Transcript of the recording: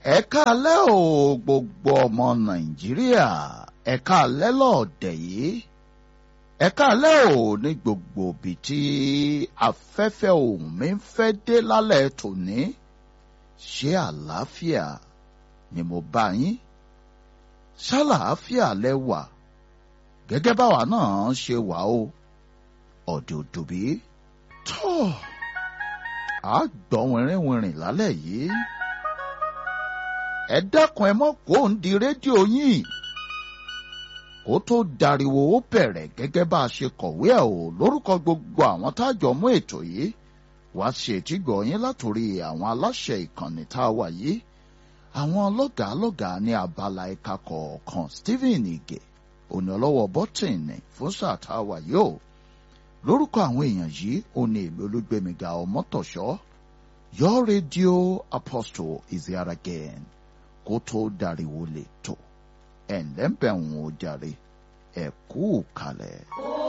ẹ káalẹ́ o gbogbo ọmọ nàìjíríà ẹ káalẹ́ lọ́ọ̀dẹ̀ yìí ẹ káalẹ́ o ní gbogbo ibi tí afẹ́fẹ́ ohùn mi ń fẹ́ dé lálẹ́ tòní ṣé àlàáfíà ni mo bá yín ṣàlàáfíà lẹ wà gẹ́gẹ́ báwa náà ṣe wà o ọ̀dẹ̀ òdòbí tó a gbọ́ wìnrìnwìnrìn lálẹ́ yìí ẹ dákun ẹ mọ́ kó ń di rédíò yín kó tó dariwo ó bẹ̀rẹ̀ gẹ́gẹ́ bá a ṣe kọ̀wé ẹ̀ o lórúkọ gbogbo àwọn tájọ mú ètò yìí wá ṣe ètígbọ̀ yín látòrí àwọn aláṣẹ ìkànnì tá a wà yìí àwọn lọ́gàálọ́gàá ní abala ẹ̀ka kọ̀ọ̀kan Stephen Ige òní ọlọ́wọ́ bọ́tìnì fún sáà tá a wà yìí o lórúkọ àwọn èèyàn yìí ó ní ìlú olúgbẹmíga ọmọtọ̀ṣọ́ your radio apostle is here again kó tó dariwo lè tó ẹ̀ ǹlẹ́ ń bẹ̀ ń wò jàre ẹ̀ kú kalẹ̀.